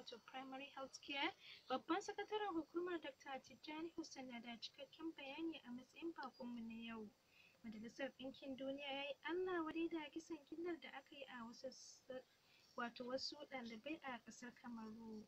wato primary health care babban sakataren hukumar dr tijjani hussein na da cikakken bayani a matsayin bakonmu na yau majalisar ɗinkin duniya ya yi allah wadai da kisan gillar da aka yi a wasu wato wasu ɗalibai a ƙasar kamaru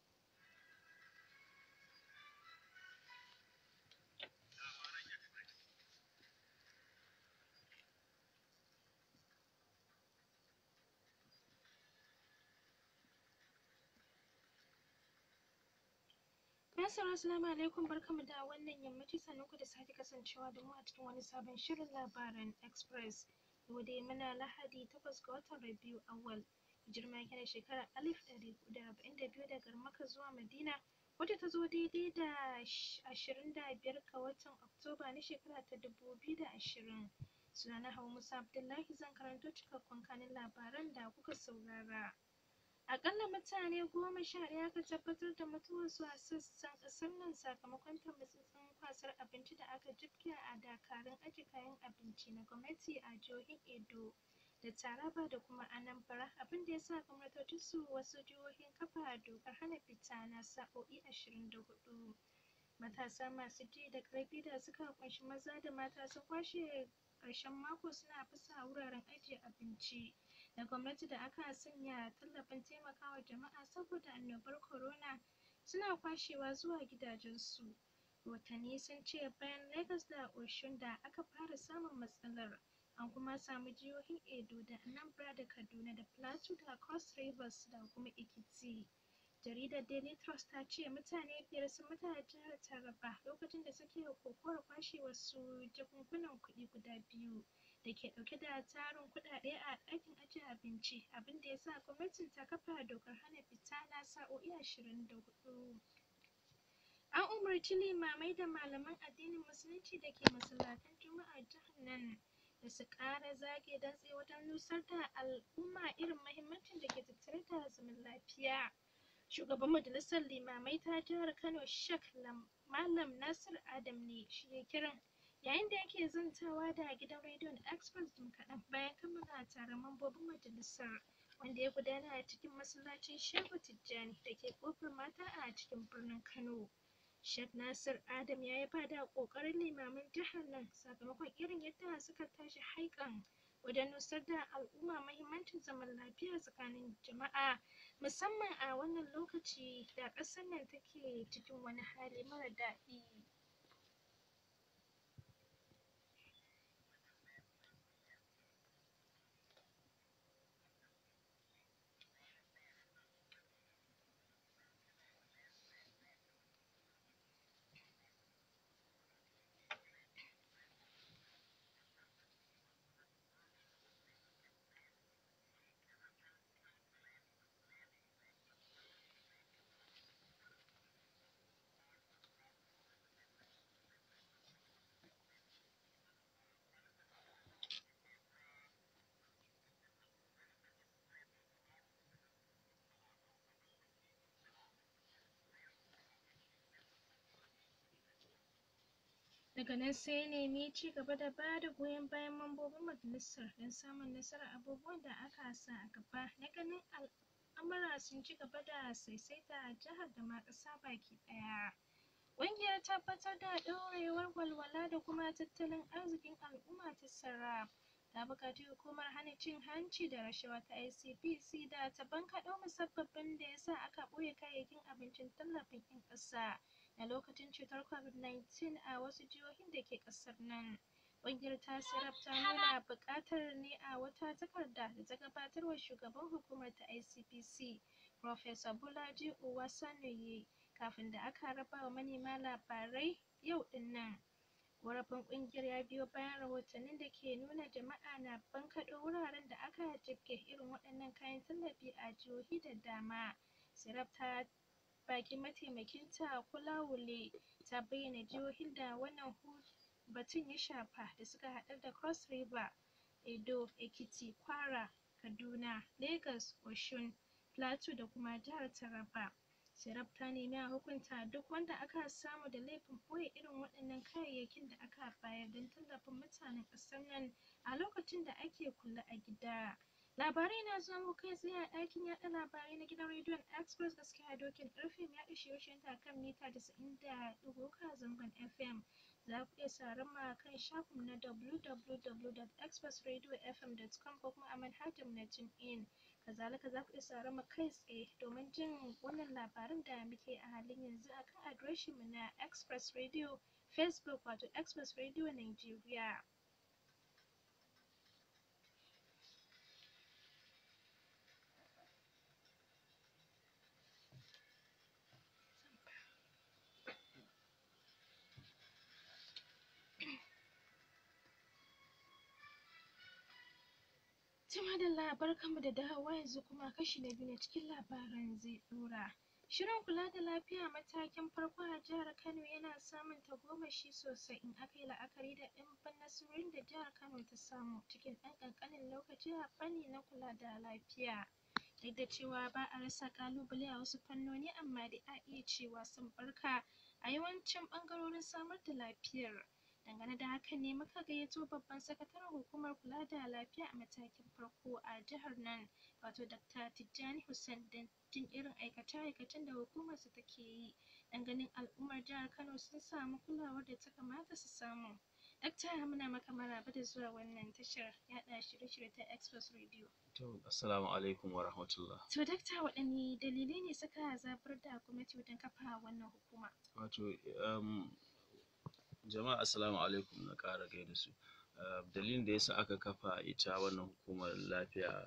Assalamu assalamu alaikum barkamu da wannan yammaci sannunku da sake kasancewa da mu a cikin wani sabon shirin labaran express yau dai muna lahadi takwas ga watan rabiu awwal hijirma yake da shekarar alif ɗari huɗu da arba'in da biyu daga maka zuwa madina wacce ta zo daidai da ashirin da biyar ga watan oktoba na shekara ta dubu biyu da ashirin sunana hawa musa abdullahi zan karanto cikakkun kanin labaran da kuka saurara Aƙalla mutane goma sha ɗaya aka tabbatar da mutuwarsu a sassan ƙasar nan sakamakon tarwatsatsen kwasar abinci da aka jibge a dakarun ajiye kayan abinci na gwamnati a jihohin Edo da Taraba da kuma Anambra abinda ya sa gwamnatocinsu wasu jihohin kafa dokar hana fita na sa'o'i ashirin da huɗu. Matasa masu ji da ƙarfi da suka ƙunshi maza da mata sun kwashe ƙarshen mako suna fasa wuraren ajiye abinci na gwamnati da aka sanya tallafin taimakawa jama'a saboda annobar corona suna kwashewa zuwa gidajensu. Rahotanni sun ce bayan Lagos da Osun da aka fara samun matsalar an kuma samu jihohin Edo da Anambra da Kaduna da Plateau da Cross Rivers da kuma Ekiti. Jaridar Daily Trust ta ce mutane biyar sun mutu a jihar Taraba lokacin da suke kokowar kwashe wasu jakunkunan kuɗi guda biyu da ke ɗauke da tarin kuɗaɗe a ɗakin ajiye abinci abin da ya sa gwamnatin ta kafa dokar hana fita na sa'o'i ashirin da huɗu. An umarci limamai da malaman addinin musulunci da ke masallatan juma'ar jihar nan da su ƙara zage dantse wajen nusar da al'umma irin muhimmancin da ke tattare da zaman lafiya. Shugaban majalisar limamai ta jihar Kano Sheikh Malam Nasir Adam ne shi ya kiran yayin da yake zantawa da gidan rediyon Express jim kaɗan bayan kammala taron mambobin majalisar wanda ya gudana a cikin masallacin Shehu Tijjani da ke ƙofar mata a cikin birnin Kano. Sheikh Nasir Adam ya yaba da ƙoƙarin limaman jihar nan sakamakon irin yadda suka tashi haiƙan wajen nusar da al'umma muhimmancin zaman lafiya tsakanin jama'a musamman a wannan lokaci da ƙasar nan take cikin wani hali mara daɗi. daga nan sai ya nemi ci gaba da ba da goyon bayan mambobin majalisar don samun nasarar abubuwan da aka sa a gaba na ganin al'amura sun ci gaba da saisaita a jihar da ma ƙasa baki ɗaya. Ƙungiyar tabbatar da ɗorewar walwala da kuma tattalin arzikin al'umma ta Sarraf ta buƙaci hukumar hana cin hanci da rashawa ta ICPC da ta bankaɗo musabbabin da ya sa aka ɓoye kayayyakin abincin tallafin 'yan ƙasa na lokacin cutar COVID-19 a wasu jihohin da ke ƙasar nan. Ƙungiyar ta Sarraf ta nuna buƙatar ne a wata takarda da ta gabatar wa shugaban hukumar ta ICPC, Professor Bolaji Owasaniyi, kafin da aka raba wa manema labarai yau ɗin nan. Ƙorafin ƙungiyar ya biyo bayan rahotannin da ke nuna jama'a na bankaɗo wuraren da aka jibge irin waɗannan kayan tallafi a jihohi da dama. Sarraf ta bakin mataimakinta Kolawole ta bayyana jihohin da wannan batun ya shafa da suka haɗar da Cross River, Edo, Ekiti, Kwara, Kaduna, Lagos, Osun, Plateau da kuma jihar Taraba. Sarraf ta nemi a hukunta duk wanda aka samu da laifin ɓoye irin waɗannan kayayyakin da aka bayar don tallafin mutanen ƙasar nan a lokacin da ake kulle a gida. Labarai na zuwa muku kai tsaye a ɗakin yaɗa labarai na gidan rediyon Express gaskiya dokin ƙarfe mai yaɗa shirye-shiryen ta kan mita casa'in da ɗigo uku a zangon FM. Za ku iya sauraron mu a kan shafin na www.expressradiofm.com ko kuma a manhajar mu na TuneIn. Kazalika za ku iya sauraron mu kai tsaye domin jin wannan labaran da muke a halin yanzu a kan adireshin mu na Express Radio Facebook wato Express Radio Nigeria. Jama'a da labar kanmu da dawowa yanzu kuma kashi na biyu na cikin labaran zai ɗora. Shirin kula da lafiya matakin farko a jihar Kano yana samun tagomashi sosai in aka yi la'akari da ɗimbin nasarorin da jihar Kano ta samu cikin ɗan ƙanƙanin lokaci a fanni na kula da lafiya. Duk da cewa ba a rasa ƙalubale a wasu fannoni amma dai a iya cewa sun ɓarka a yawancin ɓangarorin samar da lafiyar. Dangane da hakan ne muka gayyato babban sakataren hukumar kula da lafiya a matakin farko a jihar nan wato Dr. Tijjani Hussein don jin irin aikace-aikacen da hukumarsa take yi don ganin al'ummar jihar Kano sun samu kulawar da ta kamata su samu. Dakta muna maka maraba da zuwa wannan tashar yaɗa shirye-shirye ta Express Radio. To, assalamu alaikum wa rahmatullah. To, dakta waɗanne dalilai ne suka zabar da gwamnati wajen kafa wannan hukuma? Wato, um, jama'a assalamu alaikum na ƙara gaida su. Uh, dalilin da yasa aka kafa ita wannan hukumar lafiya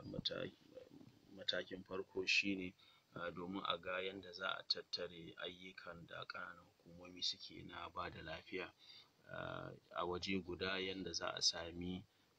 matakin farko shine uh, domin a ga yanda za a tattare ayyukan da ƙananan hukumomi suke na ba da lafiya uh, a waje guda yanda za a sami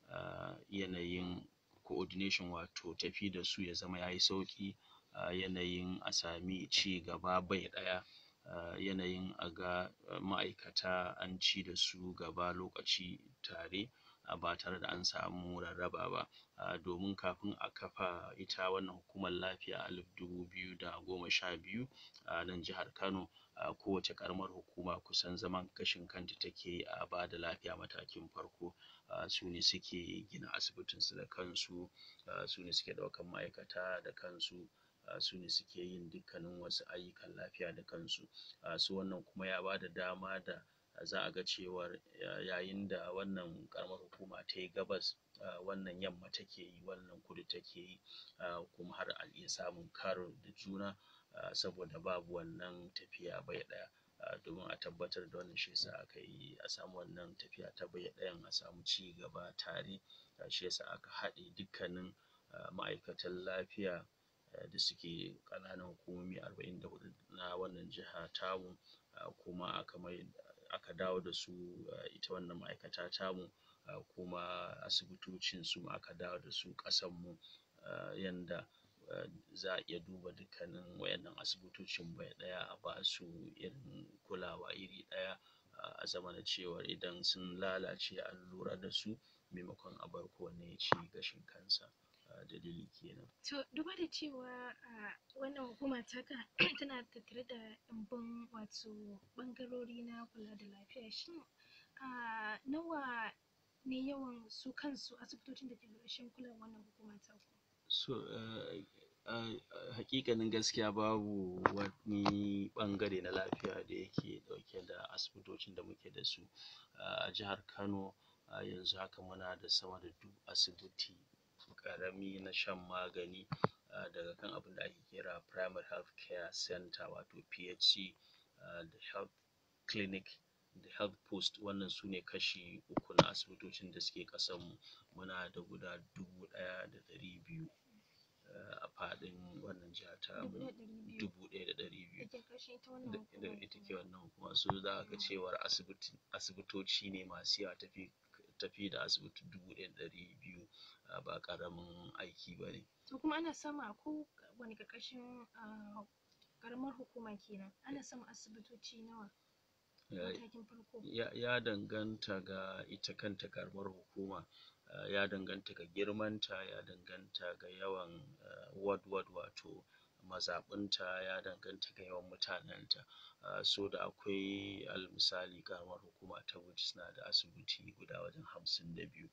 yanayin coordination wato tafi da su ya zama yayi sauƙi yanayin a sami ci gaba bai ɗaya yanayin a ga ma'aikata an ci da su gaba lokaci tare ba tare da an samu rarraba ba domin kafin a kafa ita wannan hukumar lafiya a alif dubu biyu da goma sha biyu a nan jihar Kano kowace ƙaramar hukuma kusan zaman gashin kanta take a ba da lafiya matakin farko su ne suke gina asibitinsu da kansu su ne suke ɗaukan ma'aikata da kansu su ne suke yin dukkanin wasu ayyukan lafiya da kansu su wannan kuma ya ba da dama da za a ga cewar yayin da wannan ƙaramar hukuma ta yi gabas wannan yamma take yi wannan kudu take yi kuma har a iya samun karo da juna saboda babu wannan tafiya bai ɗaya domin a tabbatar da wannan shi yasa aka yi a samu wannan tafiya ta bai ɗayan a samu ci gaba tare shi yasa aka haɗe dukkanin ma'aikatan lafiya da suke ƙananan hukumomi arba'in da huɗu na wannan jiha tamu kuma aka mai aka dawo da su ita wannan ma'aikata tamu kuma asibitocin su ma aka dawo da su ƙasan mu yanda za a iya duba dukkanin waƴannan asibitocin bai ɗaya a ba su irin kulawa iri ɗaya a zamana cewar idan sun lalace an lura da su maimakon a bar kowanne ya ci gashin kansa dalili kenan. To duba da cewa wannan hukuma taka tana tattare da ɗimbin wato ɓangarori na kula da lafiya shin nawa ne yawan su kansu asibitocin da ke ƙarƙashin kulawar wannan hukuma taku? So haƙiƙanin gaskiya babu wani ɓangare na lafiya da yake ɗauke da asibitocin da muke da su a jihar Kano yanzu haka muna da sama da duk asibiti ƙarami na shan magani daga kan abinda ake kira primary health care center wato PHC da health clinic da health post wannan su ne kashi uku na asibitocin da suke ƙasan mu muna da guda dubu ɗaya da ɗari biyu a faɗin wannan jiha tamu dubu ɗaya da ɗari biyu da ita ke wannan hukuma so za ka ga cewar asibitoci ne masu yawa tafi da asibiti dubu ɗaya da ɗari biyu ba ƙaramin aiki ba ne. To kuma ana samu a kowane ƙarƙashin ƙaramar hukuma kenan ana samun asibitoci nawa matakin farko? Ya danganta ga ita kanta ƙaramar hukuma ya danganta ga girmanta ya danganta ga yawan ward ward wato mazaɓunta ya danganta ga yawan mutanenta so da akwai alal misali ƙaramar hukuma ta Bauchi suna da asibiti guda wajen hamsin da biyu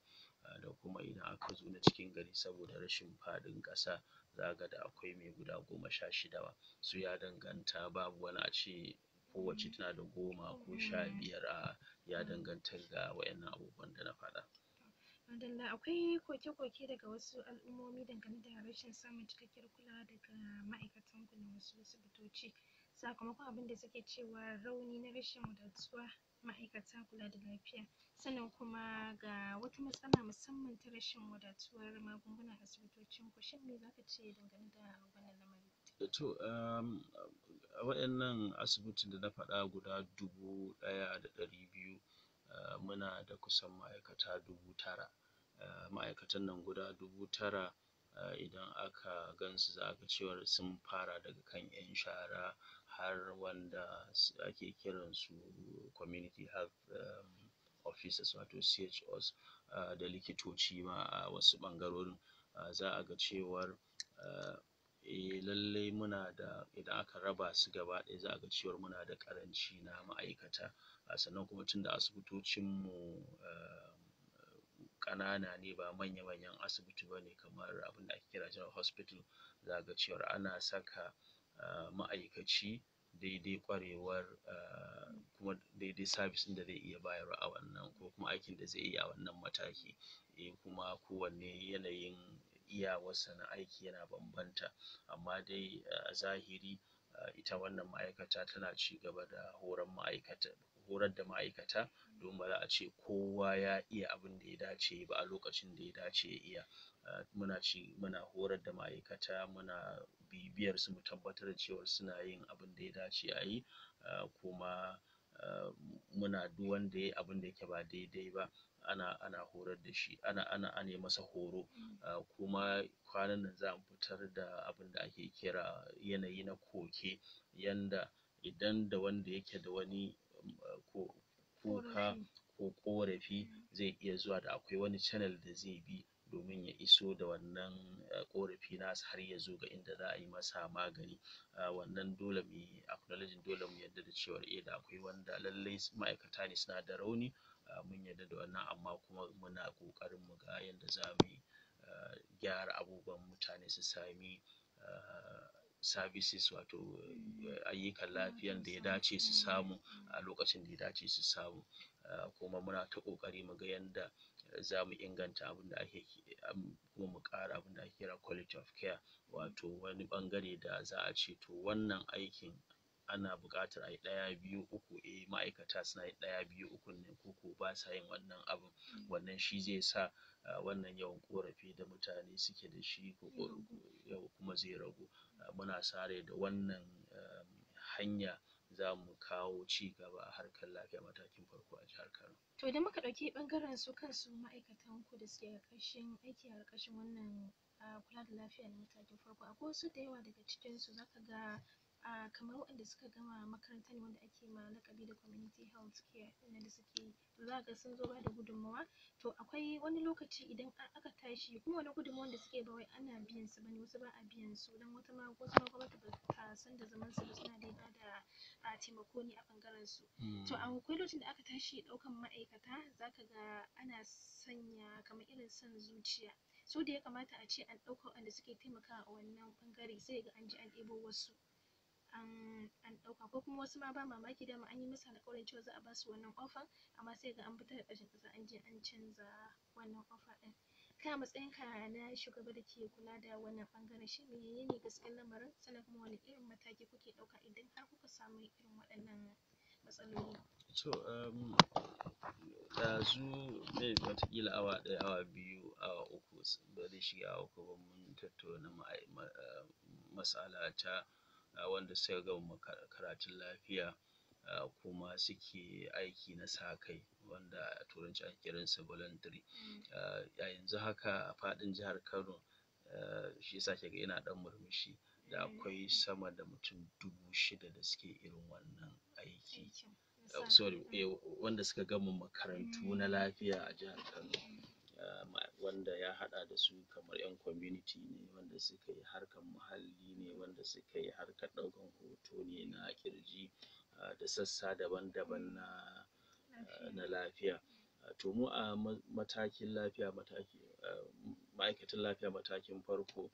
da kuma idan aka zo na cikin gari saboda rashin faɗin ƙasa za ga da akwai mai guda goma sha shida ma so ya danganta babu wani a ce kowacce tana da goma ko sha biyar a'a ya danganta ga wa'innan abubuwan da na faɗa. Madalla akwai koke-koke daga wasu al'ummomi dangane da rashin samun cikakkiyar kulawa daga ma'aikatan ku na wasu asibitoci sakamakon abin da suke cewa rauni na rashin wadatuwa ma'aikata kula da lafiya sannan kuma ga wata matsala musamman ta rashin wadatuwar magunguna a asibitocin ku shin me zaka ce dangane da wannan lamari? To um a waƴannan asibitin da na faɗa guda dubu ɗaya da ɗari biyu um muna da kusan ma'aikata dubu tara um ma'aikatan nan guda dubu tara um idan aka gansu za ga cewar sun fara daga kan ƴan shara har wanda ake kiran su community health um officers wato CHOs um da likitoci ma a wasu ɓangarorin um za a ga cewar um eh lallai muna da idan aka raba su gaba ɗaya za a ga cewar muna da ƙaranci na ma'aikata sannan kuma tunda asibitocin mu um ƙanana ne ba manya-manyan asibiti bane kamar abinda ake kira general hospital za ka ga cewar ana saka um ma'aikaci daidai ƙwarewar um kuma daidai service ɗin da zai iya bayarwa a wannan ko kuma aikin da zai iya a wannan mataki eh kuma kowanne yanayin iyawar sa na aiki yana bambanta amma dai a zahiri ita wannan ma'aikata tana cigaba da horar ma'aikata horar da ma'aikata domin ba za a ce kowa ya iya abinda ya dace yayi ba a lokacin da ya dace ya iya um muna ci muna horar da ma'aikata muna bibiyar su mu tabbatar da cewar suna yin abinda ya dace a yi um kuma um muna duk wanda yayi abinda yake ba daidai ba ana ana horar da shi ana ana ane masa horo um kuma kwanan nan za mu fitar da abinda ake kira yanayi na koke yanda idan da wanda yake da wani ko kuka ko ƙorafi zai iya zuwa da akwai wani channel da zai bi domin ya iso da wannan ƙorafi nasa har ya zo ga inda za a yi masa magani um wannan dole mu yi acknowledging dole mu yarda da cewar eh da akwai wanda lallai ma'aikata ne suna da rauni um mun yarda da wannan amma kuma muna ƙoƙarin mu ga yanda za mu yi um gyara abubuwan mutane su sami um services wato ayyukan lafiyan da ya dace su samu a lokacin da ya dace su samu um kuma muna ta ƙoƙari mu ga yanda za mu inganta abinda ake kuma mu ƙara abinda ake kira quality of care wato wani ɓangare da za a ce to wannan aikin ana buƙatar ayi ɗaya biyu uku eh ma'aikata suna yin ɗaya biyu ukun nan ko ko ba sa yin wannan abun wannan shi zai sa um wannan yawan ƙorafi da mutane suke da shi kuma zai ragu muna sa rai da wannan um hanya za mu kawo cigaba a harkar lafiya matakin farko a jihar Kano. To idan muka ɗauki ɓangaren su kansu ma'aikatan ku da suke ƙarƙashin aiki a ƙarƙashin wannan um kula da lafiya na matakin farko akwai wasu da yawa daga cikin su zaka ga um kamar waɗanda suka gama makaranta ne wanda ake ma laƙabi da community health care ɗin nan da suke yi to za ka ga sun zo bada gudunmawa to akwai wani lokaci idan aka tashi kuma wannan gudunmawan da suke ba wai ana biyan su bane wasu ba a biyan su don wata ma wasu ma gwamnati ba ta san da zaman su ba suna dai bada um taimako ne a ɓangaren su to akwai lokacin da aka tashi ɗaukan ma'aikata za ka ga ana sanya kamar irin son zuciya su da ya kamata a ce an ɗauka waɗanda suke taimakawa a wannan ɓangare sai ka ga an je an ɗebo wasu an an ɗauka ko kuma wasu ma ba mamaki dama an yi musu alƙawarin cewa za a basu wannan offer amma sai ka ga an fitar da ƙarshen ƙasa an je an canza wannan offer ɗin kai a matsayin ka na shugaba da ke kula da wannan ɓangaren shin menene gaskiyar lamarin sannan kuma wane irin mataki kuke ɗauka idan har kuka samu irin waɗannan matsaloli. To um ɗazu maybe wataƙila awa ɗaya awa biyu awa uku ba zai shiga awa uku ba mun tattauna mas'ala ta wanda suka gama karatun lafiya um kuma suke aiki na sa kai wanda a turanci ake kiran sa voluntary um a yanzu haka a faɗin jihar Kano um shi yasa kika ga ina ɗan murmushi da akwai sama da mutum dubu shida da suke irin wannan aiki sorry wanda suka gama makarantu na lafiya a jihar Kano um wanda ya haɗa da su kamar ƴan community ne wanda suka yi harkan muhalli ne wanda suka yi harkar ɗaukan hoto ne na ƙirji da sassa daban-daban na na lafiya to mu a matakin lafiya mataki ma'aikatan lafiya matakin farko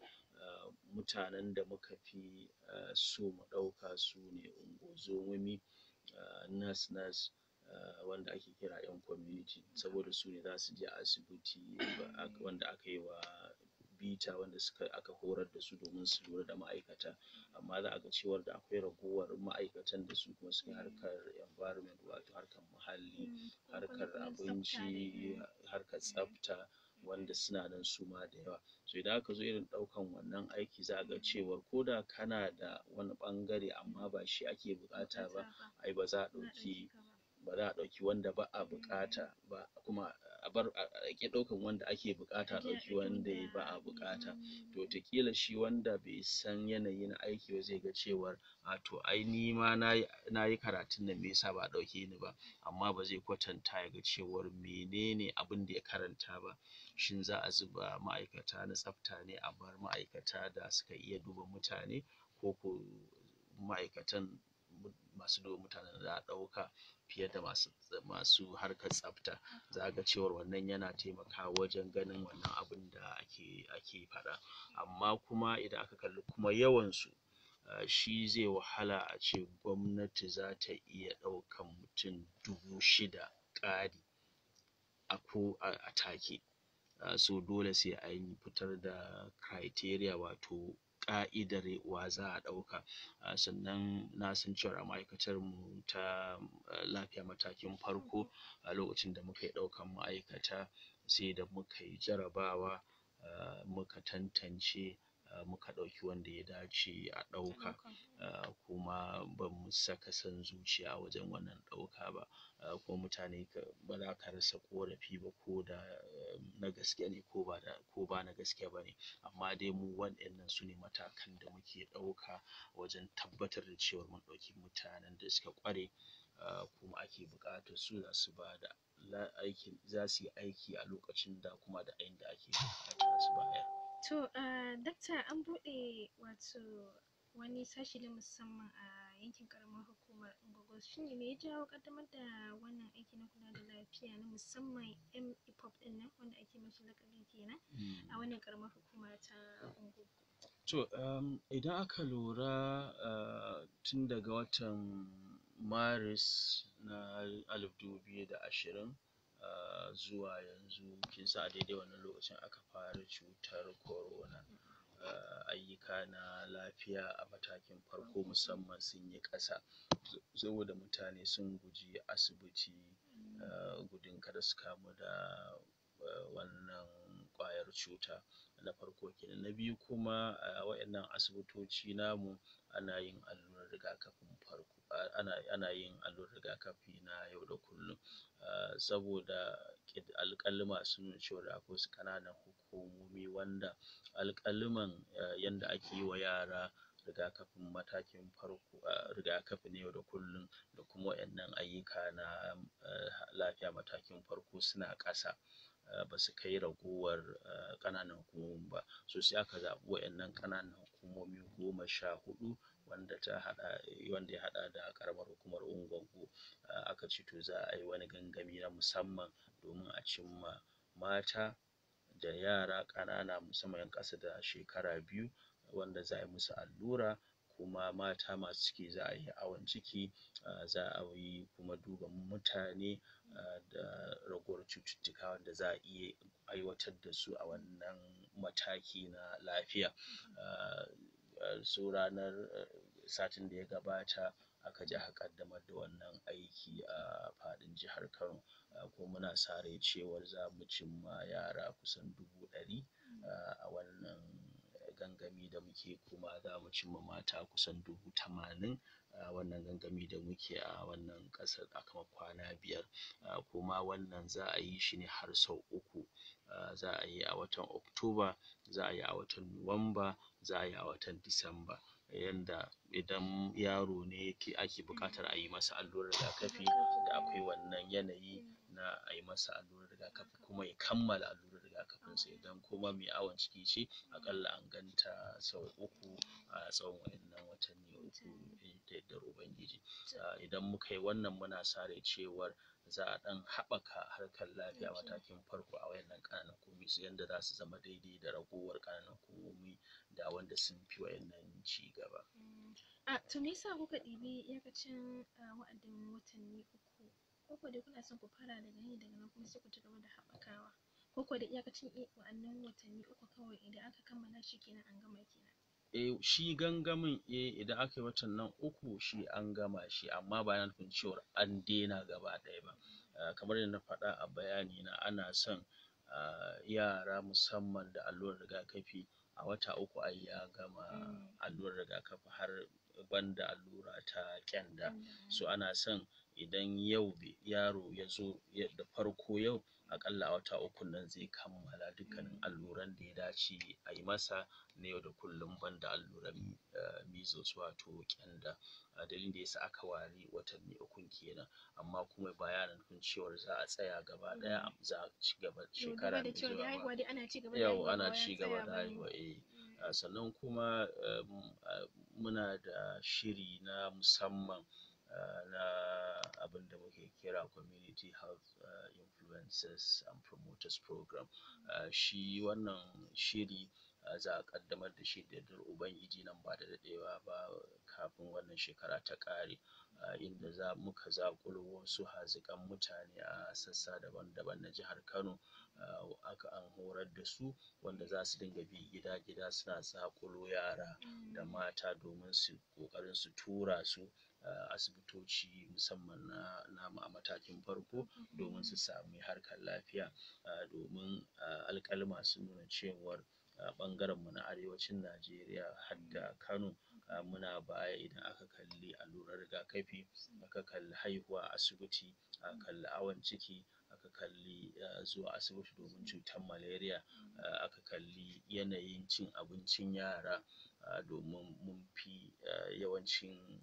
mutanen da muka fi so mu ɗauka sune ungo-zomomi nurse nurse wanda ake kira ƴan community saboda sune zasu je asibiti wanda aka yi wa bita wanda suka aka horar da su domin su lura da ma'aikata amma za a ga cewar da akwai ragowar ma'aikatan da su kuma suke harkar environment wato harkar muhalli harkar abinci harkar tsafta wanda suna nan suma da yawa so idan aka zo irin ɗaukan wannan aiki za a ga cewar ko da kana da wani ɓangare amma ba shi ake buƙata ba ai ba za a ɗauki ba za a ɗauki wanda ba a buƙata ba kuma a bar a ƙi ɗaukan wanda ake buƙata a ɗauki wanda ba a buƙata to wataƙila shi wanda bai san yanayi na aiki ba zai ga cewar a to ai nima nayi nayi karatun nan me yasa ba a ɗauke ni ba amma ba zai kwatanta ya ga cewar menene abinda ya karanta ba shin za a zuba ma'aikata na tsafta ne a bar ma'aikata da suka iya duba mutane ko ko ma'aikatan masu duba mutanen da za a ɗauka fiye da masu masu harkar tsafta za a ga cewar wannan yana taimakawa wajen ganin wannan abunda ake ake faɗa amma kuma idan aka kalli kuma yawan su shi zai wahala a ce gwamnati zata iya ɗaukan mutum dubu shida ƙari a ko a take so dole sai an fitar da criteria wato ƙa'idar wa za a ɗauka sannan na san cewar a ma'aikatar mu ta lafiya matakin farko a lokacin da muka yi ɗaukan ma'aikata sai da muka yi jarabawa muka tantance muka ɗauki wanda ya dace a ɗauka kuma bamu saka son zuciya wajen wannan ɗauka ba kuma mutane ba za ka rasa ƙorafi ba ko da na gaske ne ko ba ko ba na gaske bane amma dai mu waɗannan sune matakan da muke ɗauka wajen tabbatar da cewar mun ɗauki mutanen da suka ƙware kuma ake buƙatar su zasu bada aikin zasu yi aiki a lokacin da kuma da inda ake buƙata su bayar to dakta an buɗe wato wani sashi na musamman a yankin ƙaramar hukumar Ungogo shin me ya jawo ƙaddamar da wannan aiki na kula da lafiya na musamman M-IPOB ɗin nan wanda ake mashi laƙabi kenan a wannan ƙaramar hukuma ta Ungogo to idan aka lura tun daga watan Maris na alif dubu biyu da ashirin zuwa yanzu kin san a daidai wannan lokacin aka fara cutar corona ayyuka na lafiya a matakin farko musamman sun yi ƙasa saboda mutane sun guji asibiti gudun kada su kamu da wannan ƙwayar cuta na farko kenan na biyu kuma a waƴannan asibitoci namu ana yin allurar rigakafin farko ana ana yin allurar rigakafi na yau da kullum saboda alƙaluma sun nuna cewar akwai wasu ƙananan hukumomi wanda alƙaluman yanda ake yi wa yara rigakafin matakin farko rigakafi na yau da kullum da kuma waƴannan ayyuka na lafiya matakin farko suna ƙasa basu kai ragowar ƙananan hukumomin ba so sai aka zaɓi waƴannan ƙananan hukumomi goma sha huɗu wanda ta haɗa wanda ya haɗa da ƙaramar hukumar Ungwaggo aka ce to za a yi wani gangami na musamman domin a cimma mata da yara ƙanana musamman ƴan ƙasa da shekara biyu wanda za a yi musu allura kuma mata masu ciki za a yi awon ciki za a yi kuma duba mutane da ragowar cututtuka wanda za a iya aiwatar da su a wannan mataki na lafiya so ranar satin da ya gabata aka je aka ƙaddamar da wannan aiki a faɗin jihar Kano kuma muna sa rai cewar zamu cimma yara kusan dubu ɗari a wannan gangami da muke kuma zamu cimma mata kusan dubu tamanin a wannan gangami da muke a wannan ƙasar a kuma kwana biyar kuma wannan za a yi shi ne har sau uku za a yi a watan Oktoba za a yi a watan Nuwamba za a yi a watan Disamba yanda idan yaro ne ake buƙatar a yi masa allurar rigakafi da akwai wannan yanayi na a yi masa allurar rigakafi kuma ya kammala allurar rigakafin sa idan kuma mai awon ciki ce aƙalla an ganta sau uku a tsawon waƴannan watanni uku da yardar ubangiji idan muka yi wannan muna sa rai cewar za a ɗan haɓaka harkar lafiya matakin farko a wayannan ƙananan hukumomi su yanda za su zama daidai da ragowar ƙananan hukumomi da wanda sun fi wayannan ci gaba. A to me yasa kuka ɗibi iyakacin wa'adin watanni uku ko ko dai kuna son ku fara daga ne daga nan kuma sai ku ci gaba da haɓakawa ko ko da iyakacin wa'annan watanni uku kawai idan aka kammala shi kenan an gama kenan. Eh shi gangamin eh idan aka yi watan nan uku shi an gama shi amma ba yana nufin cewar an daina gaba ɗaya ba. Kamar yadda na faɗa a bayani na ana son yara musamman da allurar rigakafi a wata uku ai ya gama allurar rigakafi har banda allura ta ƙyanda. So ana son idan yau yaro ya zo da farko yau aƙalla a wata ukun nan zai kammala dukkanin alluran da ya dace a yi masa na yau da kullum banda alluran measles wato ƙyanda. Dalilin da ya sa aka ware watanni ukun kenan amma kuma ba yana nufin cewar za a tsaya gaba ɗaya za a ci gaba shekara mai zuwa ba. Yauwa ana ci gaba da haihuwa eh. Sannan kuma muna da shiri na musamman na abin da muke kira community health influencers and promoters program. Shi wannan shiri za a ƙaddamar da shi da yardar ubangiji nan ba da daɗewa ba kafin wannan shekara ta ƙare inda za muka zaƙulo wasu haziƙan mutane a sassa daban-daban na jihar Kano aka an horar da su wanda za su dinga bi gida-gida suna zaƙulo yara da mata domin su ƙoƙarin su tura su asibitoci musamman na namu a matakin farko domin su sami harkar lafiya domin alƙaluma sun nuna cewar ɓangaren mu na arewacin Najeriya har da Kano muna baya idan aka kalli allurar rigakafi, aka kalli haihuwa a asibiti, aka kalli awon ciki, aka kalli zuwa asibiti domin cutar malaria, aka kalli yanayin cin abincin yara domin mun fi yawancin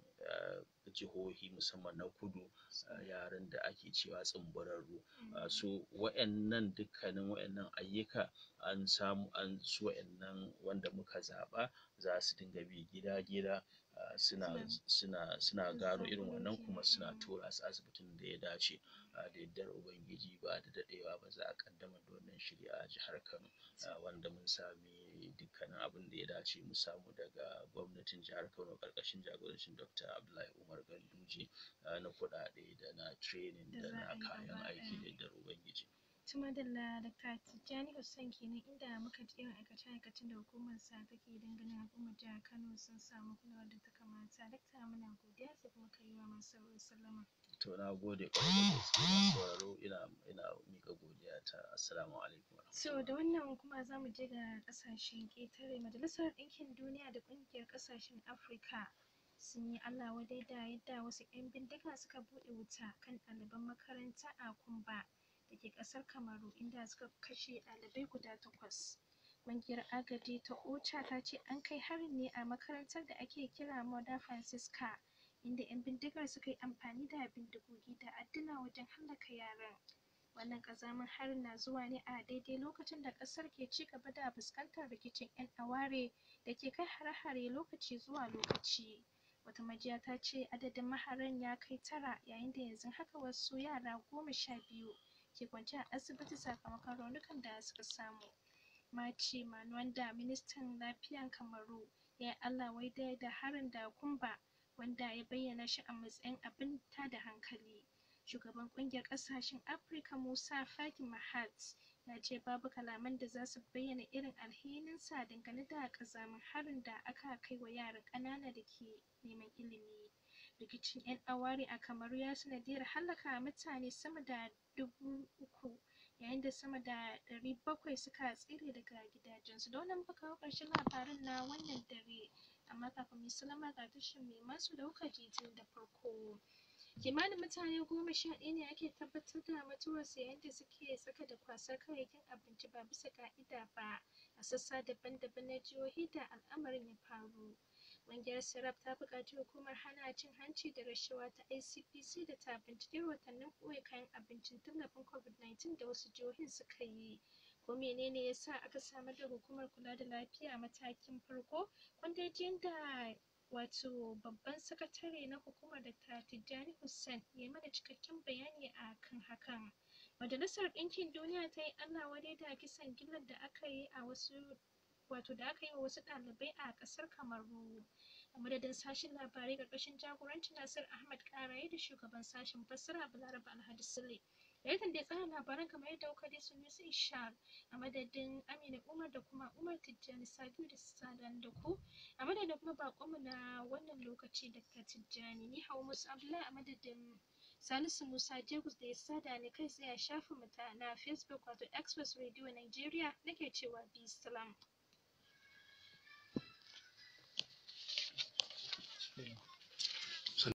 jihohi musamman na kudu yaran da ake cewa tsimburarru. So wa'innan dukkanin wa'innan ayyuka an samu an su wa'innan wanda muka zaɓa za su dinga bi gida-gida suna suna suna gano irin wannan kuma suna tura su asibitin da ya dace. Da yardar ubangiji ba da daɗewa ba za a ƙaddamar da wannan shiri a jihar Kano wanda mun sami dukkanin abin da ya dace mu samu daga gwamnatin jihar Kano ƙarƙashin jagorancin Doctor Abdullahi Umar Ganduje na kuɗaɗe da na training da na kayan aiki da yardar ubangiji. To madalla Dakta Tijjani Usman kenan inda muka ji irin aikace-aikacen da hukumar sa take don ganin al'ummar jihar Kano sun samu kulawar da ta kamata. Dakta muna godiya sai kuma ka yi wa masu sauraro sallama. To na gode ƙwarai da gaske masu sauraro ina ina miƙa godiya ta assalamu alaikum. So da wannan kuma za mu je ga ƙasashen ƙetare Majalisar Ɗinkin Duniya da Ƙungiyar Ƙasashen Afirka sun yi Allah wadai da yadda wasu 'yan bindiga suka buɗe wuta kan ɗaliban makaranta a Kumba da ke ƙasar Kamaru inda suka kashe ɗalibai guda takwas. Ƙungiyar agaji ta OCHA ta ce an kai harin ne a makarantar da ake kira Mother Francisca inda 'yan bindigar suka yi amfani da bindigogi da adduna wajen hallaka yaran. Wannan ƙazamin harin na zuwa ne a daidai lokacin da ƙasar ke ci gaba da fuskantar rikicin 'yan aware da ke kai hare-hare lokaci zuwa lokaci. Wata majiya ta ce adadin maharan ya kai tara yayin da yanzu haka wasu yara goma sha biyu ke kwance a asibiti sakamakon raunukan da suka samu. Maci Manuwanda ministan lafiyan Kamaru ya yi Allah wadai da harin da Kumba wanda ya bayyana shi a matsayin abin tada hankali. Shugaban ƙungiyar ƙasashen Afirka Musa Faki Mahat ya ce babu kalaman da za su bayyana irin alhininsa dangane da ƙazamin harin da aka kai wa yaran ƙanana da ke neman ilimi. Rikicin 'yan aware a Kamaru ya sanadiyar hallaka mutane sama da dubu uku yayin da sama da ɗari bakwai suka tsere daga gidajensu. Da wannan muka kawo ƙarshen labaran na wannan dare amma kafin mu yi sallama ga tashin mai masu da kuka ji tun da farko. Kimanin mutane goma sha ɗaya ne ake tabbatar da mutuwarsu yayin da suke tsaka da kwasar kayayyakin abinci ba bisa ƙa'ida ba a sassa daban-daban na jihohi da al'amarin ya faru. Ƙungiyar Serap ta buƙaci hukumar hana cin hanci da rashawa ta ICPC da ta binciki rahotannin ɓoye kayan abincin tallafin COVID-19 da wasu jihohin suka yi. Ko menene ya sa aka samar da hukumar kula da lafiya a matakin farko? Kun dai ji yadda wato babban sakatare na hukumar Dr. Tijjani Hussein ya yi mana cikakken bayani a kan hakan. Majalisar Ɗinkin Duniya ta yi Allah wadai da kisan gillar da aka yi a wasu wato da aka yi wa wasu ɗalibai a ƙasar Kamaru. A madadin sashen labarai ƙarƙashin jagorancin Nasir Ahmad Ƙaraye da shugaban sashen fassara Balaraba Alhaji Sule. Editan da ya tsara labaran kamar yadda kuka ji Sunusi Ishaq a madadin Amina Umar da kuma Umar Tijjani Sabiu da Sadan da ku a madadin kuma baƙonmu na wannan lokaci Dr. Tijjani ni Hauwa Musa Abdullahi a madadin Salisu Musa Jegus da ya sada ni kai tsaye a shafinmu ta na Facebook wato Express Radio Nigeria nake cewa bi salam. Yeah.